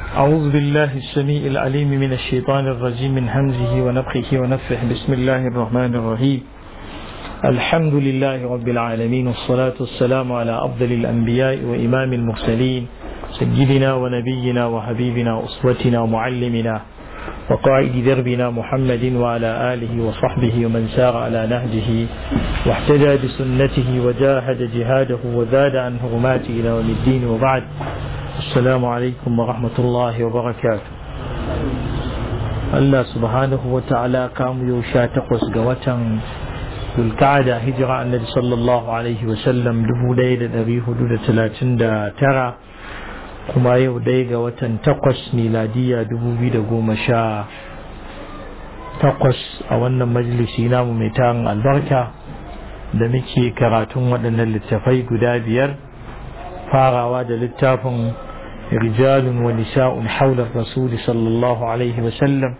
أعوذ بالله السميع العليم من الشيطان الرجيم من همزه ونفخه ونفخه بسم الله الرحمن الرحيم الحمد لله رب العالمين والصلاة والسلام على أفضل الأنبياء وإمام المرسلين سيدنا ونبينا وحبيبنا وأسوتنا ومعلمنا وقائد دربنا محمد وعلى آله وصحبه ومن سار على نهجه واحتجى بسنته وجاهد جهاده وزاد عن هرماته إلى يوم الدين وبعد السلام عليكم ورحمة الله وبركاته Allah subhanahu wa ta'ala kamu yau sha takwas ga watan Zulkada hijira annabi sallallahu alaihi wa sallam dubu ɗaya da ɗari hudu da talatin da tara kuma yau ɗaya ga watan takwas miladiya dubu biyu da goma sha takwas a wannan majalisi namu mai tarin albarka da muke karatun waɗannan littafai guda biyar farawa da littafin رجال ونساء حول الرسول صلى الله عليه وسلم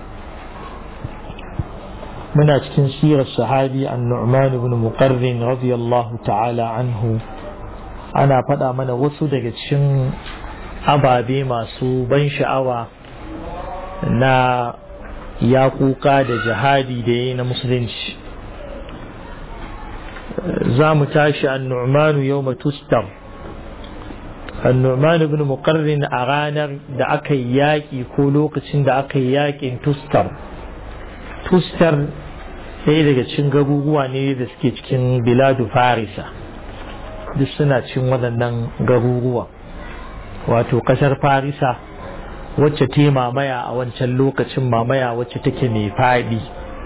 من أتكن سير الصحابي النعمان بن مقرن رضي الله تعالى عنه أنا فدا من وسو daga cikin ababe masu ban sha'awa na yaƙuƙa da jihadi da yi na musulunci za mu tashi an-nu'manu yawma tustar annu'man ibn muqarrin a ranar da aka yi yaƙi ko lokacin da aka yi yaƙin tustar tustar ɗaya daga cikin garuruwa ne da suke cikin biladu farisa duk suna cikin waɗannan garuruwa wato ƙasar farisa wacce ta mamaya a wancan lokacin mamaya wacce take mai faɗi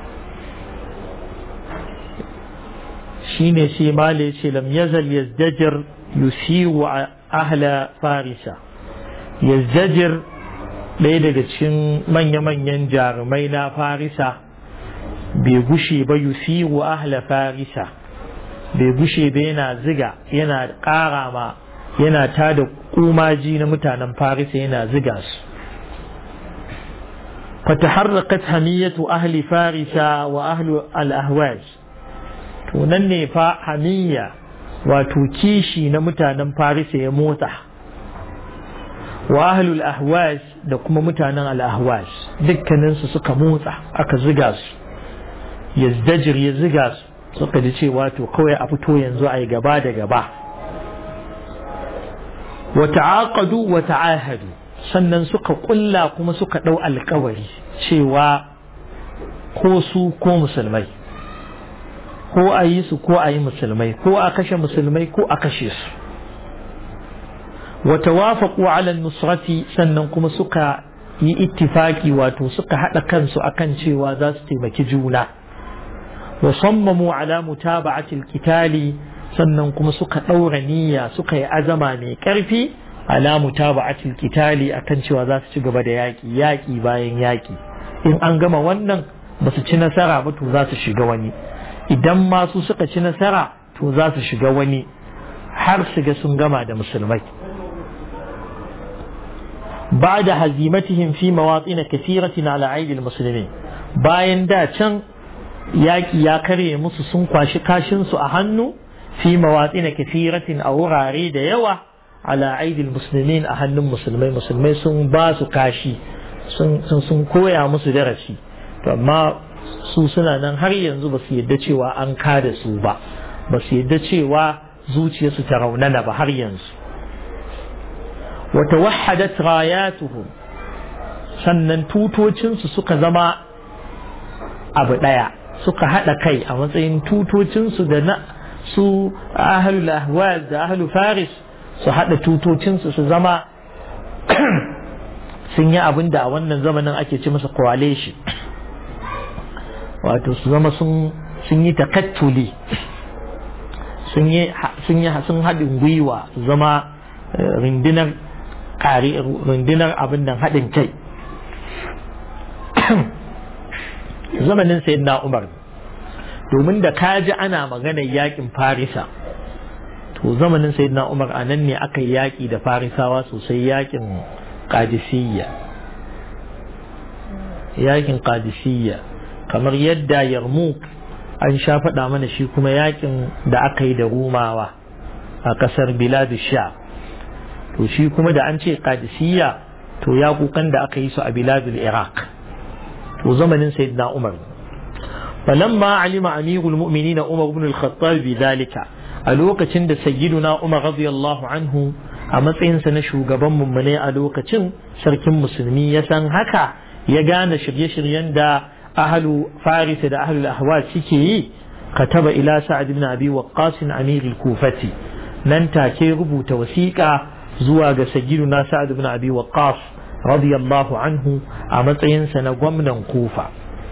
shine sai male ce lam yazal yazdajir yusiru ahla farisa yazdajir ɗaya daga cikin manya-manyan jarumai na farisa bai gushe ba yusiru ahla farisa bai gushe ba yana ziga yana ƙara ma yana tada kumaji na mutanen farisa yana ziga su فتحرقت همية أهل فارس وأهل الأهواز تونني فا همية wato kishi na mutanen farisa ya motsa wa ahlul ahwas da kuma mutanen al-ahwas dukkaninsu suka motsa aka ziga su yazdajir ya ziga su suka ji cewa to kawai a fito yanzu a yi gaba da gaba wa ta'aqadu wa ta'ahadu sannan suka kulla kuma suka dau alkawari cewa ko su ko musulmai ko a yi su ko a yi musulmai ko a kashe musulmai ko a kashe su wata wafaƙu ala nusrati sannan kuma suka yi ittifaki wato suka haɗa kansu akan cewa za su taimaki juna wa sammamu ala mutaba'atil kitali sannan kuma suka ɗaura niyya suka yi azama mai ƙarfi ala mutaba'atil kitali akan cewa za su ci gaba da yaƙi yaƙi bayan yaƙi in an gama wannan ba su ci nasara ba to za su shiga wani idan masu suka ci nasara to za su shiga wani har su ga sun gama da musulmai ba da hazimatihim fi mawatsin kasiratin ala aidil musulmi bayan da can yaƙi ya karye musu sun kwashi kashinsu a hannu fi mawatsin kasiratin a wurare da yawa ala aidil musulmin a hannun musulmai musulmai sun ba su kashi sun koya musu darasi to amma su suna nan har yanzu ba su yadda cewa an kada su ba ba su yadda cewa zuciyarsu ta raunana ba har yanzu wata wahadat rayatuhum sannan tutocinsu suka zama abu ɗaya suka haɗa kai a matsayin tutocinsu da na su ahlul ahwaz da ahlul faris su haɗa tutocinsu su zama sun yi abin da a wannan zamanin ake ce masa coalition wato su zama sun yi takattuli sun yi sun haɗin gwiwa su zama rundunar ƙari rundunar abin nan haɗin kai zamanin sayin na umar domin da kaji ana maganar yakin farisa to zamanin sayin na umar a nan ne aka yi yaƙi da farisawa sosai yakin ƙadisiyya yakin ƙadisiyya kamar yadda yarmouk an sha faɗa mana shi kuma yakin da aka yi da rumawa a ƙasar biladu sha to shi kuma da an ce qadisiyya to ya kukan da aka yi su a biladul iraq to zamanin sayyidina umar falamma alima amirul mu'minin umar ibn al-khattab bi dalika a lokacin da sayyiduna umar radiyallahu anhu a matsayinsa na shugaban mummune a lokacin sarkin musulmi ya san haka ya gane shirye-shiryen da ahlu farisa da ahlul ahwal suke yi kataba ila sa'ad ibn abi waqqas amir al-kufati nan take rubuta wasiƙa zuwa ga sayyiduna sa'ad ibn abi waqqas radiyallahu anhu a matsayinsa na gwamnan kufa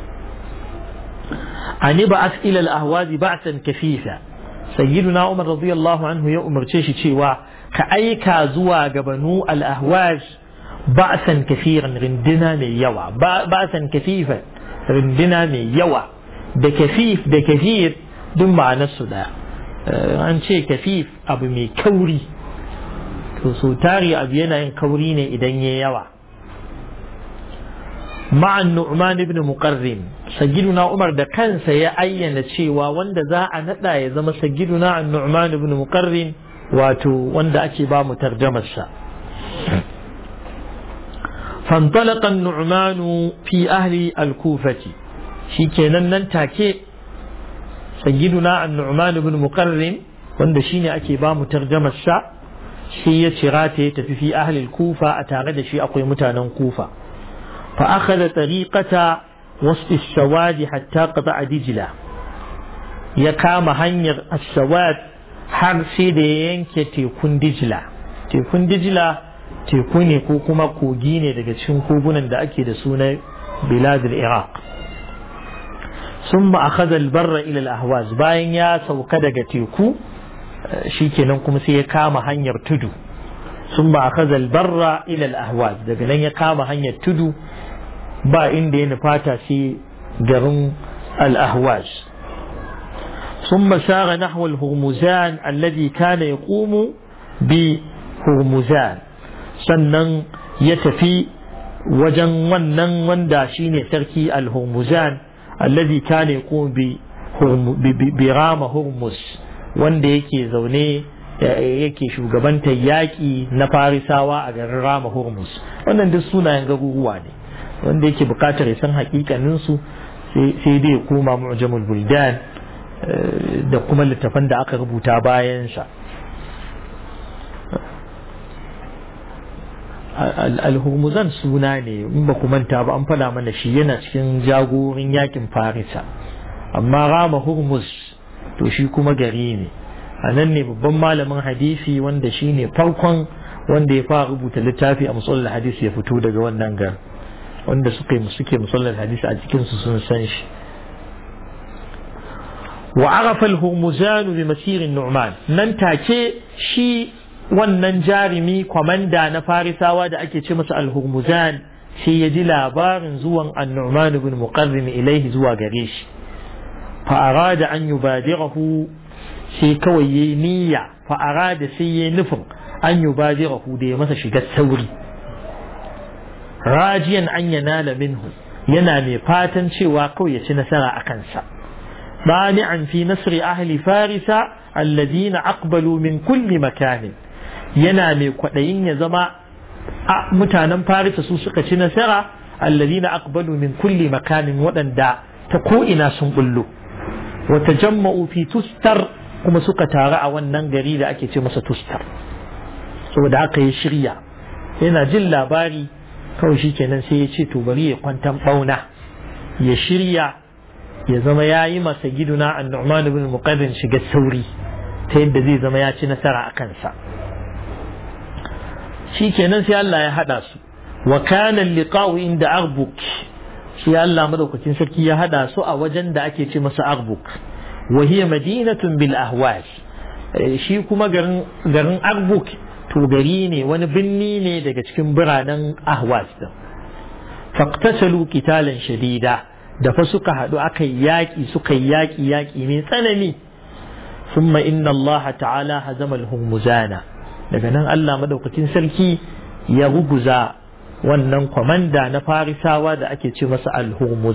ani ba ila al-ahwazi ba'san kafifa sayyiduna umar radiyallahu anhu ya umarce shi cewa ka aika zuwa ga banu al-ahwaz ba'san kafiran rindina mai yawa ba'san kafifan rindina mai yawa da kafif da kafir duk ma'anar su daya an ce kafif abu mai kauri to so tari abu yana yin kauri ne idan ya yawa ma'an nu'man ibn muqarrin sagiduna umar da kansa ya ayyana cewa wanda za a nada ya zama sagiduna an nu'man ibn muqarrin wato wanda ake ba mu tarjamarsa فانطلق النعمان في أهل الكوفة shi kenan nan take sayyiduna an-nu'man ibn muqarrin wanda shine ake ba mu tarjamar sa shi ya cira ta ya tafi fi ahli kufa a tare da shi akwai mutanen kufa fa akhadha tariqata wasf as-sawad hatta qata'a dijla ya kama hanyar as-sawad har sai da ya yanke tekun dijla tekun dijla teku ne ko kuma kogi ne daga cikin kogunan da ake da suna biladul iraq ثم أخذ البر إلى الأهواز باين يا سوك دغ تيكو شيكينن كما سي كاما هنير تدو ثم أخذ البر إلى الأهواز daga nan ya kama hanyar tudu ba inda ya nufata sai garin al-ahwaz ثم سار نحو الهرمزان الذي كان يقوم بهرمزان sannan ya tafi wajen wannan wanda shine sarki al-hurmuzan الذي كان يقوم برام هرمز wanda yake zaune yake shugabantar yaƙi na farisawa a garin rama hormuz wannan duk sunayen garuruwa ne wanda yake buƙatar ya san hakikaninsu sai dai ya koma mu'jamul buldan da kuma littafan da aka rubuta bayansa al-hurmuzan suna ne in ba ku manta ba an fada mana shi yana cikin jagorin yakin farisa amma rama hurmuz to shi kuma gari ne a nan ne babban malamin hadisi wanda shi ne farkon wanda ya fara rubuta littafi a musallar hadisi ya fito daga wannan gar wanda suka yi suke musallar hadisi a cikinsu sun san shi wa arafa al-hurmuzan bi masirin nu'man nan take shi wannan jarumi kwamanda na farisawa da ake ce masa al-hurmuzan sai ya ji labarin zuwan annu'man ibn muqarrin ilaihi zuwa gare shi fa arada an yubadirahu sai kawai yayi niyya fa arada sai yayi nufin an yubadirahu da ya masa shiga sauri rajiyan an yanala minhu yana mai fatan cewa kawai ya ci nasara a kansa بانعا في نصر أهل فارس الذين أقبلوا من كل مكان yana mai kwaɗayin ya zama a mutanen farisa su suka ci nasara alladhina aqbalu min kulli makanin waɗanda ta ko'ina sun bullo wa tajamma'u fi tustar kuma suka taru a wannan gari da ake ce masa tustar saboda haka ya shirya yana jin labari kawai shi kenan sai ya ce to bari ya kwantan bauna ya shirya ya zama ya yi masa giduna annu'man ibn muqarrin shiga sauri ta yadda zai zama ya ci nasara a kansa shi kenan sai Allah ya hada su wa kana liqa'u inda arbuk shi Allah madaukakin sarki ya hada su a wajen da ake ce masa arbuk wa hiya madinatun bil ahwas shi kuma garin garin arbuk to gari ne wani binni ne daga cikin biranen ahwas din faqtasalu qitalan shadida da fa suka hadu aka yaki suka yaki yaki mai tsanani ثم إن الله تعالى هزم الهرمزان daga nan Allah madaukakin sarki ya ruguza wannan kwamanda na farisawa da ake ce masa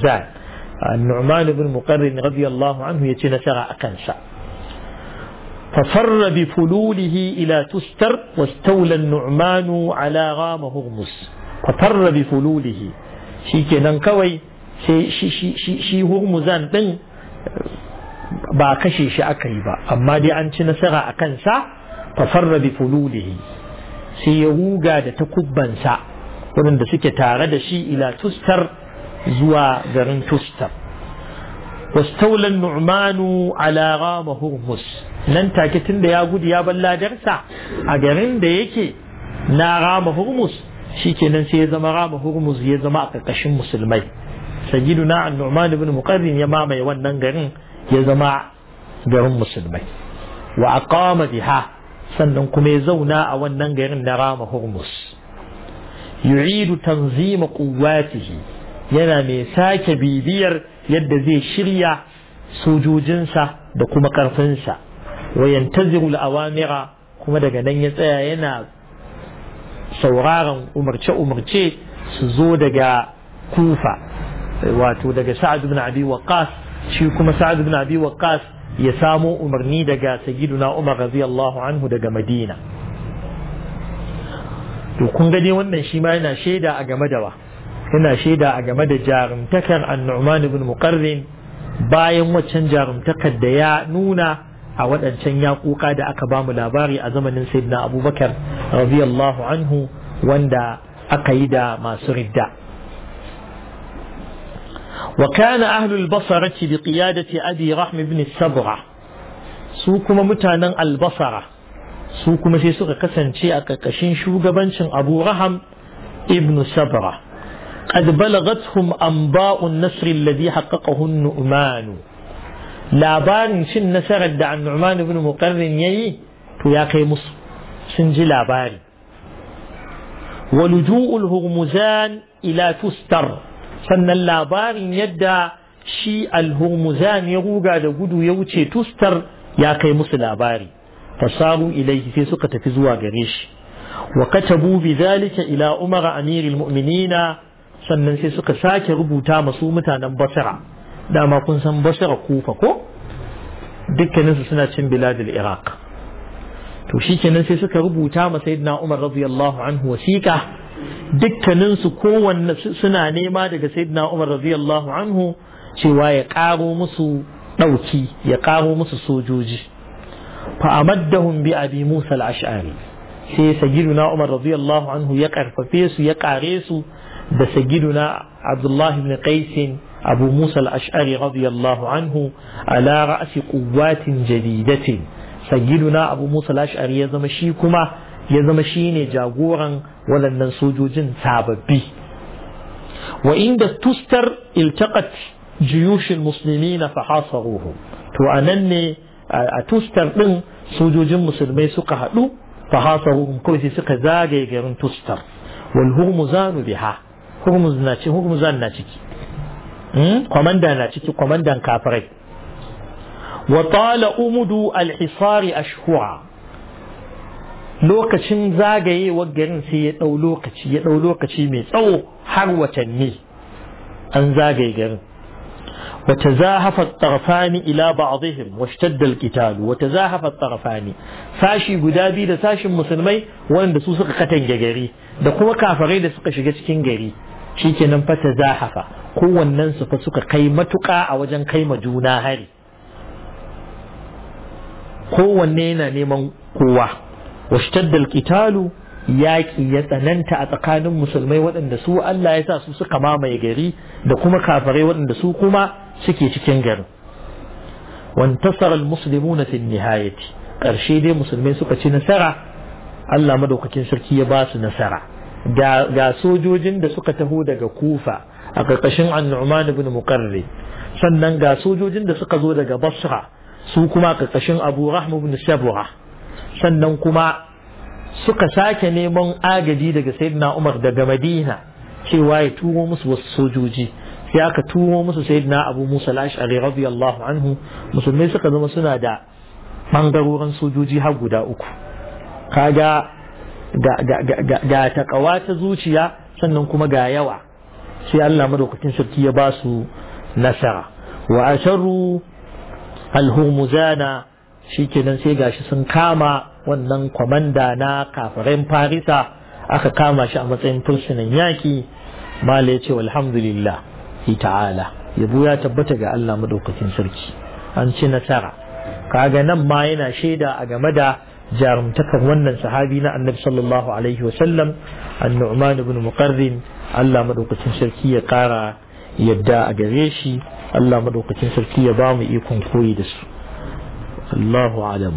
al-hurmuzan Nu'man ibn Muqarrin radiyallahu anhu ya ce nasara a kansa ففر بفلوله إلى تستر واستولى النعمان على غام هرمز ففر بفلوله شي كنان كوي شي شي شي شي, شي هرمزان دين ba kashe shi aka yi ba amma dai an ci nasara a kansa fafarra bi fululihi sai ya ruga da takubbansa waɗanda suke tare da shi ila tustar zuwa garin tustar واستولى النعمان على غام هرمز nan take tun da ya gudu ya bar ladarsa a garin da yake na rama hurmus shikenan sai ya zama rama hurmus ya zama a ƙarƙashin musulmai sayyiduna an-nu'man ibn muqarrin ya mamaye wannan garin ya zama garin musulmai wa aqama biha sannan kuma ya zauna a wannan garin na rama hurmus yu'idu tanzima quwwatihi yana mai sake bibiyar yadda zai shirya sojojinsa da kuma ƙarfinsa wa yantaziru al'awamira kuma daga nan ya tsaya yana sauraron umarce-umarce su zo daga kufa wato daga sa'ad ibn abi waqqas shi kuma sa'ad ibn abi waqqas ya samo umarni daga sayyiduna umar radiyallahu anhu daga madina to kun ga dai wannan shi ma yana shaida a game da wa yana shaida a game da jarumtakar annu'man ibn muqarrin bayan waccan jarumtakar da ya nuna a waɗancan yaƙuƙa da aka bamu labari a zamanin sayyidina abubakar radiyallahu anhu wanda aka yi da masu ridda وكان أهل البصرة بقيادة أبي رحم بن السبرة سوكما متانا البصرة سوكما في سوق قسن شيء أكاكشين شو أبو رحم ابن سبرة قد بلغتهم أنباء النصر الذي حققه النؤمان labarin cin nasarar da annu'man ibn muqarrin yayi to ya kai musu sun ji labari wa luju'ul hurmuzan ila tustar sannan labarin yadda shi al-hurmuzan ya ruga da gudu ya wuce tustar ya kai musu labari fasaru ilaihi sai suka tafi zuwa gare shi wa katabu bi zalika ila umar amiril mu'minina sannan sai suka sake rubuta masu mutanen basra dama kun san basra kufa ko dukkaninsu suna cin biladul iraq to shi kenan sai suka rubuta ma sayyidina umar radiyallahu anhu wasiqa dukkaninsu kowanne suna nema daga sayyidina umar radiyallahu anhu cewa ya karo musu dauki ya karo musu sojoji fa amaddahum bi abi musa al-ash'ari sai sayyidina umar radiyallahu anhu ya karfafe su ya kare su da sayyidina abdullahi ibn qais أبو موسى الأشعري رضي الله عنه على رأس قوات جديدة سيدنا أبو موسى الأشعري يزمشيكما يزمشيني جاغورا ولن ننسوجوج ساببي وإن تستر التقت جيوش المسلمين فحاصروهم تو أنني أتستر من سوجوج مسلمي سقها فحاصروهم كويس سقى زاجي غير تستر والهرمزان بها هرمز ناتي هرمزان ناتي kwamanda na ciki kwamandan kafirai wa tala umudu alhisari ashhura lokacin zagayewar garin sai ya ɗau lokaci ya ɗau lokaci mai tsawo har watanni an zagaye garin وتزاحف الطرفان إلى بعضهم واشتد القتال وتزاحف الطرفان ساشي قدابي da sashin musulmai wanda su suka katange gari da kuma kafirai da suka shiga cikin gari shikenan fa tazahafa kowannen su fa suka kai matuƙa a wajen kai ma juna hari kowanne yana neman kowa washtadda alqitalu yaƙi ya tsananta a tsakanin musulmai waɗanda su Allah ya sa su suka mamaye gari da kuma kafirai waɗanda su kuma suke cikin garin wantasara almuslimuna fi nihayati ƙarshe dai musulmai suka ci nasara Allah madaukakin sarki ya ba su nasara ga sojojin da suka taho daga kufa a ƙarƙashin annu'man ibn muqarri sannan ga sojojin da suka zo daga basra su kuma a ƙarƙashin abu rahmu ibn shabura sannan kuma suka sake neman agaji daga sayyidina umar daga madina cewa ya turo musu wasu sojoji sai aka turo musu sayyidina abu musa al-ash'ari radiyallahu anhu musulmai suka zama suna da bangarorin sojoji har guda uku kaga ga takawa ta zuciya sannan kuma ga yawa sai Allah madaukakin sarki ya ba su nasara wa asharu al-hurmuzana shikenan sai gashi sun kama wannan kwamanda na kafirin farisa aka kama shi a matsayin fursunan yaki mala ya ce walhamdulillah ta'ala yabo ya tabbata ga Allah madaukakin sarki an ci nasara kaga nan ma yana shaida a game da jarumtakan wannan sahabi na annabi sallallahu alaihi wasallam an-nu'man ibn muqarrin Allah madaukakin sarki ya kara yadda a gare shi Allah madaukakin sarki ya ba mu ikon koyi da su Allahu alam